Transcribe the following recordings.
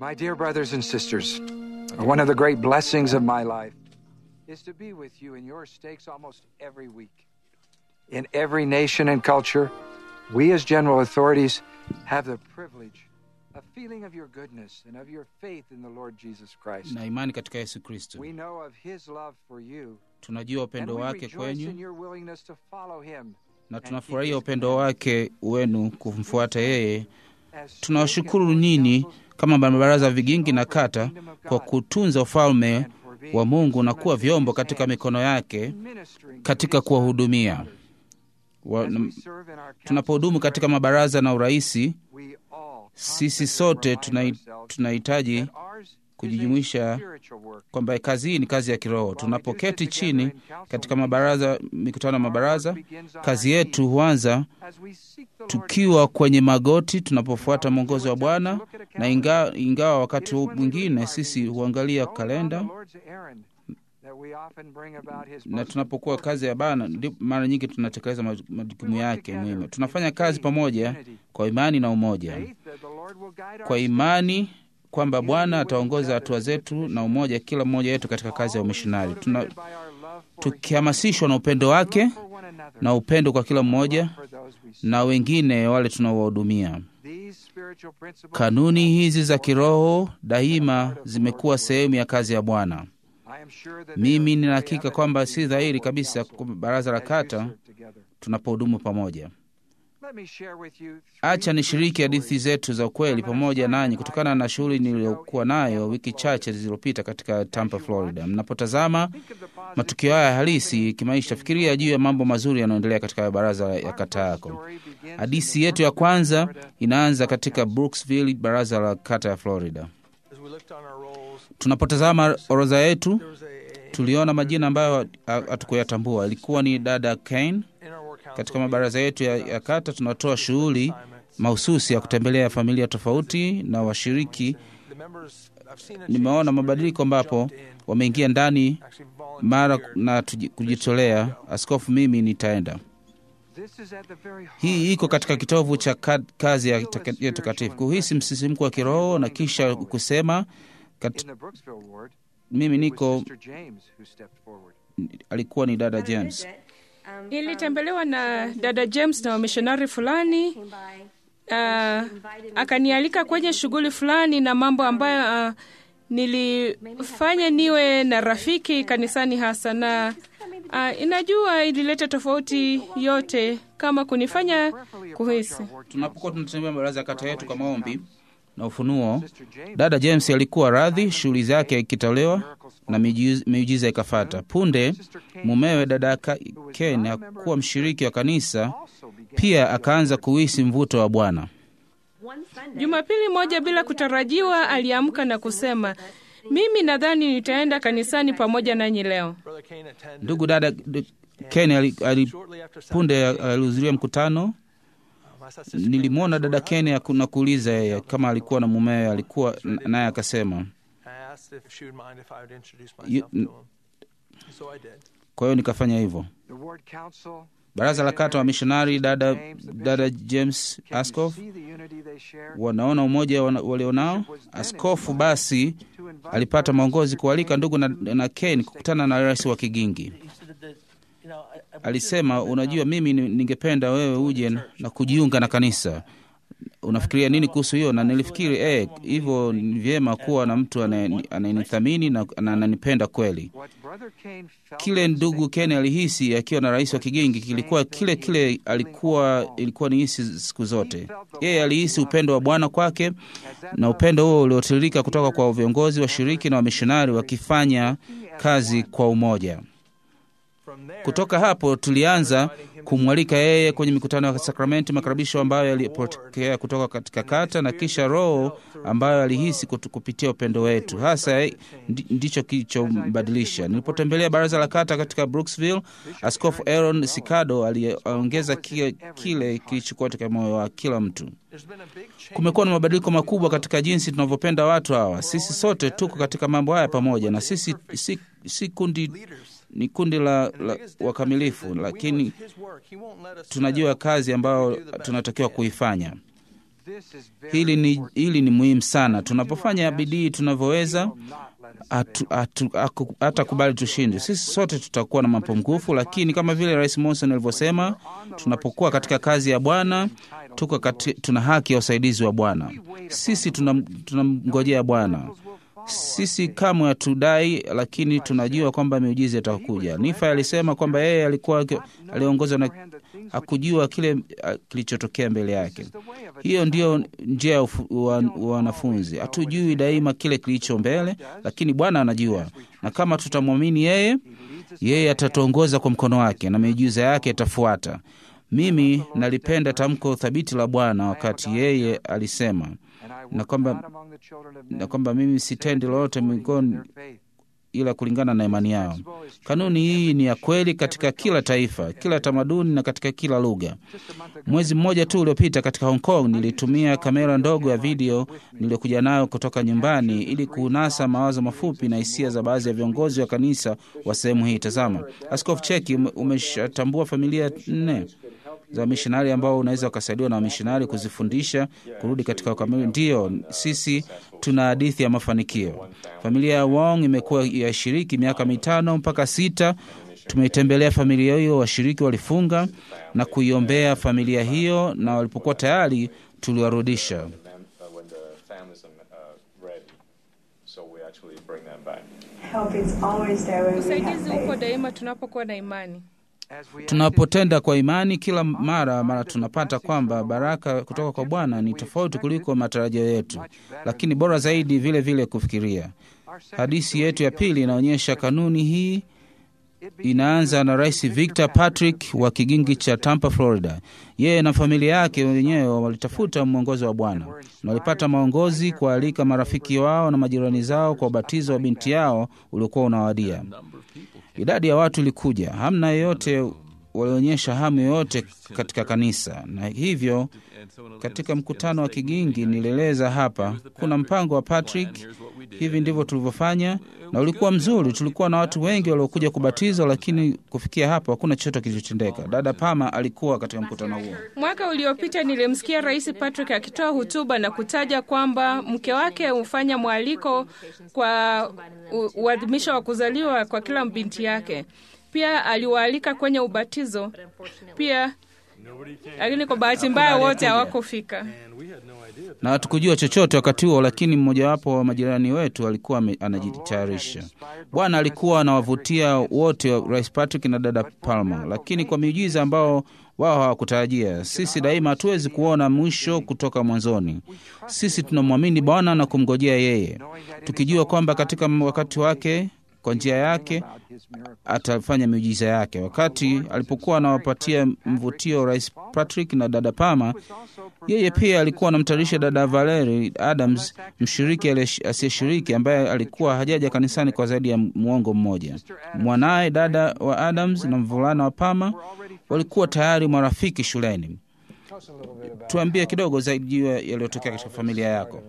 My dear brothers and sisters, one of the great blessings of my life is to be with you in your stakes almost every week. In every nation and culture, we as general authorities have the privilege of feeling of your goodness and of your faith in the Lord Jesus Christ. na imani katika Yesu Kristo. We know of his love for you, Tunajua and upendo we wake rejoice in kwenyu your willingness to follow him. na and tunafurahia keep his upendo wake wenu kumfuata yeye. As Tunawashukuru steward nyinyi councils, kama mabaraza vigingi na kata kwa kutunza ufalme and for being wa Mungu na instruments kuwa in vyombo his katika hands mikono yake in ministering to katika his sons kuwahudumia. and daughters. Wa- As na- we serve in our Tunapohudumu councils katika and mabaraza na uraisi, we all sisi constantly sote remind tunai- ourselves tunahitaji that ours is a kujijumuisha spiritual work. kwamba kazi hii ni kazi ya kiroho. Tunapoketi chini katika mabaraza, mikutano ya mabaraza, kazi yetu huanza As we seek the Lord tukiwa kwenye magoti tunapofuata mwongozo wa Bwana, na inga, ingawa wakati mwingine sisi huangalia kalenda na tunapokuwa kazi ya Bwana, ndipo mara nyingi tunatekeleza maj- majukumu yake muhimu. Tunafanya kazi pamoja kwa imani na umoja, kwa imani kwamba Bwana ataongoza hatua zetu na umoja, kila mmoja wetu katika kazi ya umishonari, tuna tukihamasishwa na upendo wake na upendo kwa kila mmoja na wengine wale tunaowahudumia. Kanuni hizi za kiroho daima zimekuwa sehemu ya kazi ya Bwana. Mimi nina hakika kwamba si dhahiri kabisa kwa baraza la kata tunapohudumu pamoja. Acha nishiriki hadithi zetu za ukweli pamoja nanyi kutokana na shughuli niliyokuwa nayo wiki chache zilizopita katika Tampa, Florida. Mnapotazama matukio haya halisi kimaisha, fikiria juu ya mambo mazuri yanayoendelea katika baraza ya kata yako. Hadithi yetu ya kwanza inaanza katika Brooksville, baraza la kata ya Florida. Tunapotazama orodha yetu, tuliona majina ambayo hatukuyatambua. Ilikuwa ni dada Kane. Katika mabaraza yetu ya, ya kata tunatoa shughuli mahususi ya kutembelea familia tofauti na washiriki. Nimeona mabadiliko ambapo wameingia ndani mara na tuji- kujitolea. Askofu, mimi nitaenda. Hii iko katika kitovu cha ka- kazi ya taka- ya takatifu, kuhisi msisimko wa kiroho na kisha kusema kat, mimi niko, alikuwa ni dada James. Nilitembelewa na dada James na wamishonari fulani uh, akanialika kwenye shughuli fulani na mambo ambayo uh, nilifanya niwe na rafiki kanisani hasa na uh, inajua ilileta tofauti yote kama kunifanya kuhisi Tunapokuwa tunatembea baraza ya kata yetu kwa maombi na ufunuo, dada James alikuwa radhi shughuli zake ikitolewa na miujiza- miujiza ikafata. Punde mumewe dada Ka- Ken hakuwa mshiriki wa kanisa, pia akaanza kuhisi mvuto wa Bwana. Jumapili moja bila kutarajiwa aliamka na kusema, mimi nadhani nitaenda kanisani pamoja nanyi leo. Ndugu dada d- Ken ali, ali, punde alihudhuria mkutano. Nilimwona dada Ken aku- na kuuliza yeye kama alikuwa na mumewe, alikuwa n- naye akasema You- n- kwa hiyo nikafanya hivyo. Baraza la kata wa mishonari dada, dada James Askof wanaona umoja wana- walionao. Askofu basi alipata maongozi kualika ndugu na, na Ken kukutana na rais wa Kigingi. Alisema, unajua, mimi ni- ningependa wewe uje na kujiunga na kanisa. Unafikiria nini kuhusu hiyo? Na nilifikiri eh, hivyo ni vyema kuwa na mtu anaye- anayenithamini na na ananipenda kweli. Kile ndugu Ken alihisi akiwa na rais wa Kigingi kilikuwa kile kile alikuwa ilikuwa ni hisi siku zote. Yeye alihisi upendo wa Bwana kwake, na upendo huo uliotiririka kutoka kwa viongozi washiriki na wamishonari wakifanya kazi kwa umoja. Kutoka hapo tulianza kumwalika yeye kwenye mikutano ya sakramenti, makaribisho ambayo yalipokea kutoka katika kata, na kisha Roho ambayo alihisi kutu- kupitia upendo wetu, hasa ndi- ndicho kilichombadilisha. Nilipotembelea baraza la kata katika Brooksville, Askofu Aaron Sikado aliongeza kile, kile kilichokuwa katika moyo wa kila mtu. Kumekuwa na mabadiliko makubwa katika jinsi tunavyopenda watu hawa. Sisi sote tuko katika mambo haya pamoja, na sisi si, si kundi ni kundi la, la wakamilifu, lakini tunajua kazi ambayo tunatakiwa kuifanya. Hili ni, hili ni muhimu sana. Tunapofanya bidii tunavyoweza, hatakubali tushinde. Sisi sote tutakuwa na mapungufu, lakini kama vile Rais Monson alivyosema, tunapokuwa katika kazi ya Bwana tuko kati, tuna haki ya usaidizi wa Bwana. Sisi tunamngojea Bwana. Sisi kamwe hatudai, lakini tunajua kwamba miujiza itakuja. Nifa alisema kwamba yeye alikuwa aliongozwa na hakujua kile kilichotokea mbele yake. Hiyo ndiyo njia ya wanafunzi. Hatujui daima kile kilicho mbele, lakini Bwana anajua, na kama tutamwamini yeye, yeye atatuongoza kwa mkono wake na miujiza yake itafuata. Mimi nalipenda tamko thabiti la Bwana wakati yeye alisema na kwamba na kwamba mimi sitendi lolote miongoni ila kulingana na imani yao. Kanuni hii ni ya kweli katika kila taifa, kila tamaduni na katika kila lugha. Mwezi mmoja tu uliopita katika Hong Kong nilitumia kamera ndogo ya video niliyokuja nayo kutoka nyumbani ili kunasa mawazo mafupi na hisia za baadhi ya viongozi wa kanisa wa sehemu hii. Tazama, Askofu Cheki umeshatambua familia nne za mishonari ambao unaweza ukasaidiwa na wamishonari kuzifundisha kurudi katika ukamili. Ndiyo, sisi tuna hadithi ya mafanikio. Familia ya Wong imekuwa yashiriki miaka mitano mpaka sita. Tumeitembelea familia hiyo, washiriki walifunga na kuiombea familia hiyo, na walipokuwa tayari tuliwarudisha. Usaidizi uko daima tunapokuwa na imani. Tunapotenda kwa imani, kila mara mara tunapata kwamba baraka kutoka kwa Bwana ni tofauti kuliko matarajio yetu, lakini bora zaidi vile vile kufikiria. Hadithi yetu ya pili inaonyesha kanuni hii. Inaanza na Rais Victor Patrick wa kigingi cha Tampa, Florida. Yeye na familia yake wenyewe walitafuta mwongozo wa Bwana na walipata maongozi kualika marafiki wao na majirani zao kwa ubatizo wa binti yao uliokuwa unawadia. Idadi ya watu ilikuja, hamna yeyote walionyesha hamu yoyote katika kanisa, na hivyo katika mkutano wa kigingi nilieleza hapa, kuna mpango wa Patrick, hivi ndivyo tulivyofanya, na ulikuwa mzuri. Tulikuwa na watu wengi waliokuja kubatizwa, lakini kufikia hapo hakuna chochote kilichotendeka. Dada Pama alikuwa katika mkutano huo. Mwaka uliopita nilimsikia Rais Patrick akitoa hotuba na kutaja kwamba mke wake hufanya mwaliko kwa uadhimisho wa kuzaliwa kwa kila binti yake. Pia aliwaalika kwenye ubatizo pia, lakini kwa bahati mbaya wote hawakufika na hatukujua chochote wakati huo, lakini mmojawapo wa majirani wetu alikuwa anajitayarisha. Bwana alikuwa anawavutia wote, Rais Patrick na dada Palma, lakini kwa miujiza ambao wao hawakutarajia. Sisi daima hatuwezi kuona mwisho kutoka mwanzoni. Sisi tunamwamini Bwana na kumngojea yeye, tukijua kwamba katika wakati wake kwa njia yake atafanya miujiza yake. Wakati alipokuwa anawapatia mvutio Rais Patrick na dada Pama, yeye pia alikuwa anamtayarisha dada Valerie Adams, mshiriki asiyeshiriki ambaye alikuwa hajaja kanisani kwa zaidi ya mwongo mmoja. Mwanaye dada wa Adams na mvulana wa Pama walikuwa tayari marafiki shuleni. Tuambie kidogo zaidi juu yaliyotokea katika familia yako.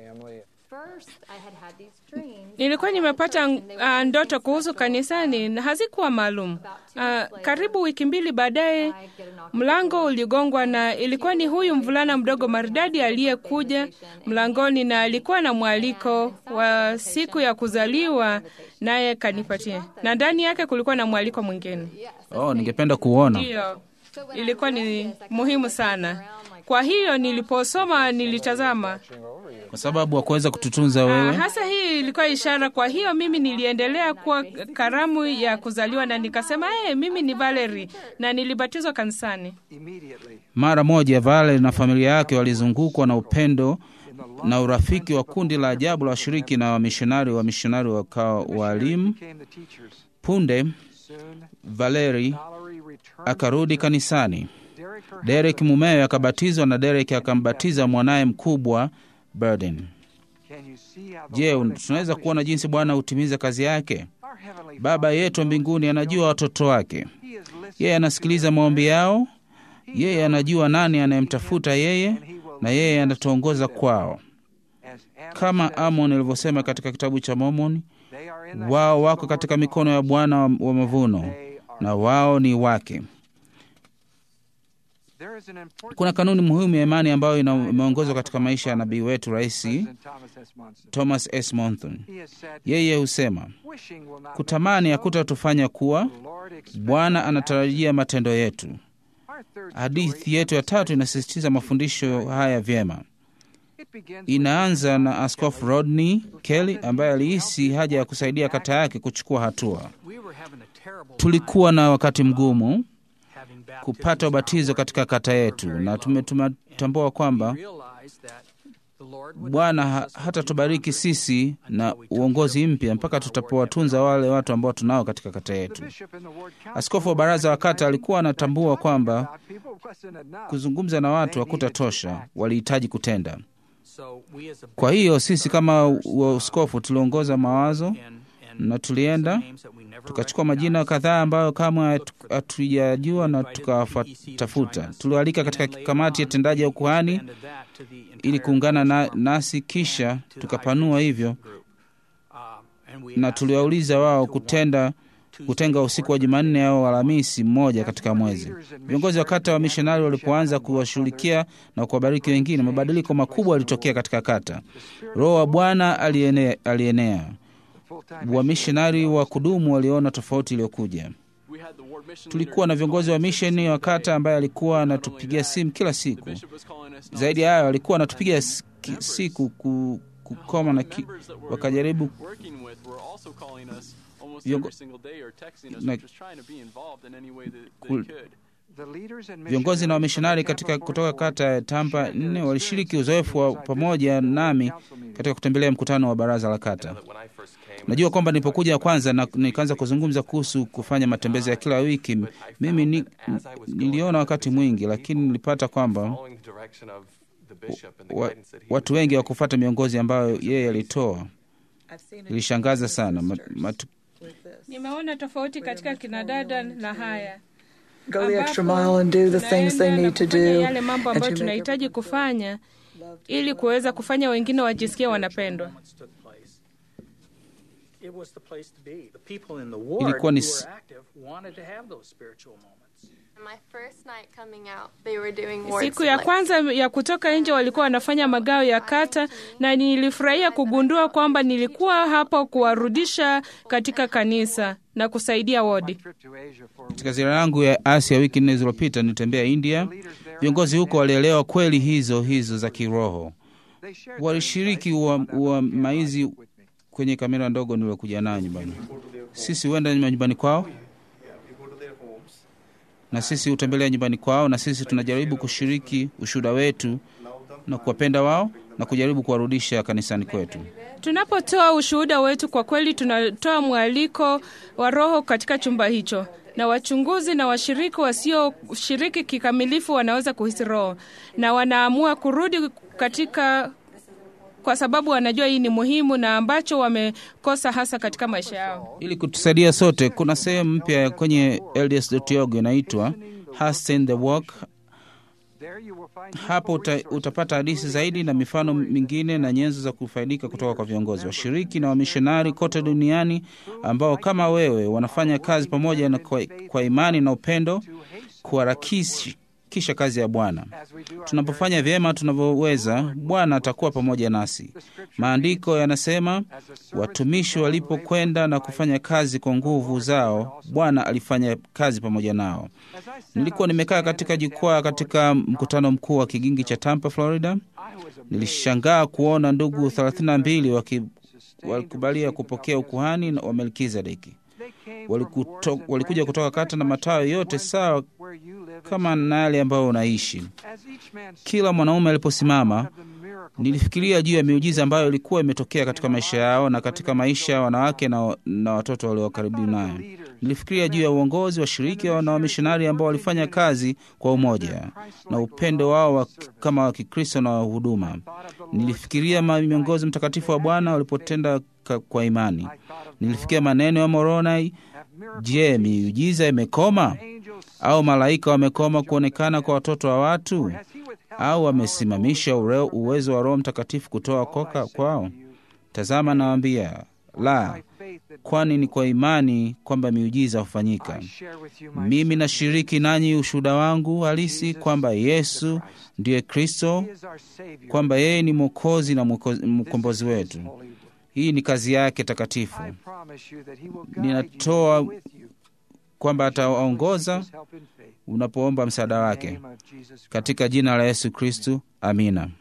Nilikuwa nimepata uh, ndoto kuhusu kanisani na hazikuwa maalum. Uh, karibu wiki mbili baadaye mlango uligongwa na ilikuwa ni huyu mvulana mdogo maridadi aliyekuja mlangoni na alikuwa na mwaliko wa siku ya kuzaliwa naye kanipatia, na ndani yake kulikuwa na mwaliko mwingine. Oh, ningependa kuona. Ndiyo, ilikuwa ni muhimu sana. Kwa hiyo niliposoma nilitazama kwa sababu hakuweza kututunza wewe. Uh, hasa hii ilikuwa ishara. Kwa hiyo mimi niliendelea kuwa karamu ya kuzaliwa na nikasema hey, mimi ni Valerie na nilibatizwa kanisani. Mara moja Valerie na familia yake walizungukwa na upendo na urafiki wa kundi la ajabu la washiriki na wamishonari. Wamishonari wakawa walimu. Punde Valerie akarudi kanisani. Derek mumewe akabatizwa na Derek akambatiza mwanaye mkubwa Burden. Je, tunaweza kuona jinsi Bwana hutimiza kazi yake? Baba yetu wa mbinguni anajua watoto wake, yeye anasikiliza maombi yao, yeye anajua nani anayemtafuta yeye, na yeye anatuongoza kwao. Kama Amon alivyosema katika kitabu cha Mormoni, wao wako katika mikono ya Bwana wa mavuno na wao ni wake. There is an important Kuna kanuni muhimu ya imani ambayo ina- imeongozwa katika maisha ya nabii wetu rais President Thomas S. Monson. Thomas S. Monson. He has said, Yeye husema "Wishing will not kutamani make us so. hakutatufanya kuwa. The Lord expects Bwana our anatarajia matendo yetu. actions." Our third Hadithi story yetu ya tatu inasisitiza mafundisho haya vyema. It begins with Inaanza na Askofu Rodney Kelly ambaye alihisi haja ya kusaidia kata yake kuchukua hatua. We were having a terrible Tulikuwa na wakati mgumu time having baptisms kupata in our ubatizo ward. katika kata yetu, na tume- tumetambua kwamba We realized that the Lord would Bwana not ha- bless us hatatubariki sisi na uongozi mpya mpaka tutapowatunza wale watu ambao tunao katika kata the yetu. bishop in the ward council Askofu wa baraza wa kata alikuwa anatambua kwamba about people wasn't enough. kuzungumza na watu hakutatosha, walihitaji kutenda. So we as a Kwa hiyo sisi kama waskofu tuliongoza mawazo and, and na tulienda some names that we never tukachukua majina kadhaa ambayo kamwe hatu- hatujajua na tukawatafuta. Tuliwaalika katika kamati ya tendaji ya ukuhani expanded that to the entire ili kuungana na, Forest nasi, kisha and to the tukapanua high hivyo group. Um, and we na asked tuliwauliza them wao to kutenda one Tuesday kutenga usiku wa before Jumanne au Alhamisi mmoja katika mwezi. Viongozi wa kata wa mishonari walipoanza kuwashughulikia na kuwabariki wengine, mabadiliko makubwa yalitokea katika kata. Roho wa Bwana alienea, alienea. Full-time Wamishonari wa kudumu waliona tofauti iliyokuja. Tulikuwa na viongozi wa misheni wa kata ambaye alikuwa anatupigia simu kila siku. Zaidi ya hayo, alikuwa anatupigia s- ki- siku ku, kukoma na ki, wakajaribu working with were also calling us almost Viongo- every single day or texting us, na- just trying to be involved in any way that they Kul- could. The leaders and viongozi na missionaries wamishonari from the katika Tampa kutoka Fort kata ya Worth Tampa shared their nne walishiriki experiences uzoefu wa as I pamoja visited the nami council meeting. katika kutembelea mkutano wa baraza la kata. Najua kwamba nilipokuja kwanza na nikaanza kuzungumza kuhusu kufanya matembezi ya kila wiki, mimi ni, niliona wakati mwingi, lakini nilipata kwamba wa, watu wengi hawakufuata miongozi ambayo yeye alitoa. Ilishangaza sana Mat, mat, Nimeona tofauti katika kinadada na haya go the extra ambapo mile and do the things they tunaenda need to na kufanya do yale mambo and ambayo to make tunahitaji kufanya ili kuweza kufanya wengine wajisikie wanapendwa. moments took place. It was the place to be. The people in the ward Ilikuwa who ni were s- active wanted to have those spiritual moments. My first night coming out, they were doing ward Siku ya splits. kwanza ya kutoka nje walikuwa wanafanya magao ya kata, na nilifurahia kugundua kwamba nilikuwa hapo kuwarudisha katika kanisa na kusaidia wodi. Trip to Asia for katika ziara yangu ya Asia wiki nne zilizopita nilitembea India. Viongozi huko walielewa kweli hizo hizo za kiroho, they shared walishiriki ua- uamaizi kwenye kamera ndogo niliokuja nayo nyumbani. Sisi huenda nyumbani kwao na sisi hutembelea nyumbani kwao, na sisi tunajaribu kushiriki ushuhuda wetu na kuwapenda wao na kujaribu kuwarudisha kanisani kwetu. Tunapotoa ushuhuda wetu, kwa kweli tunatoa mwaliko wa Roho katika chumba hicho, na wachunguzi na washiriki wasioshiriki kikamilifu wanaweza kuhisi Roho na wanaamua kurudi katika, kwa sababu wanajua hii ni muhimu na ambacho wamekosa hasa katika maisha yao. Ili kutusaidia sote, kuna sehemu mpya kwenye LDS.org inaitwa Hasten the Walk. There you will find Hapo useful uta, resources utapata hadithi zaidi na mifano mingine na nyenzo za kufaidika kutoka kwa viongozi, washiriki na wamishonari kote duniani ambao kama wewe wanafanya kazi pamoja na kwa, kwa imani na upendo kuharakisha kazi ya Bwana. as we do our Tunapofanya vyema tunavyoweza, Bwana atakuwa pamoja nasi. Maandiko yanasema watumishi walipokwenda na kufanya kazi kwa nguvu zao, Bwana alifanya kazi pamoja nao. As I sat Nilikuwa on nimekaa stand katika in jukwaa Tampa, katika mkutano mkuu wa kigingi cha Tampa, Florida. I was amazed Nilishangaa kuona ndugu 32 waki- sustained walikubalia to receive kupokea the ukuhani wa Melkizedeki. They came from Walikuto, wards and walikuja kutoka branches kata na very matawi much yote like sawa where you live and kama na yale ambayo unaishi. As each man Kila mwanaume aliposimama, of the miracle nilifikiria juu ya miujiza ambayo ilikuwa imetokea katika maisha yao na katika maisha ya wanawake na, na watoto walio karibu nayo. Nilifikiria juu ya uongozi, washiriki na wamishonari ambao walifanya kazi kwa umoja na upendo wao wa, kama wa Kikristo na wa huduma. Nilifikiria ma- miongozi mtakatifu wa Bwana walipotenda ka- kwa imani. Nilifikiria maneno ya Moroni, je, miujiza imekoma au malaika wamekoma kuonekana kwa watoto wa watu au wamesimamisha ure- uwezo wa Roho Mtakatifu kutoa koka kwao? Tazama, nawaambia la, kwani ni kwa imani kwamba miujiza hufanyika. Mimi nashiriki nanyi ushuhuda wangu halisi kwamba Yesu ndiye Kristo, kwamba yeye ni Mwokozi na mwoko- mkombozi wetu. Hii ni kazi yake takatifu. Ninatoa kwamba atawaongoza unapoomba msaada wake katika jina la Yesu Kristu. Amina.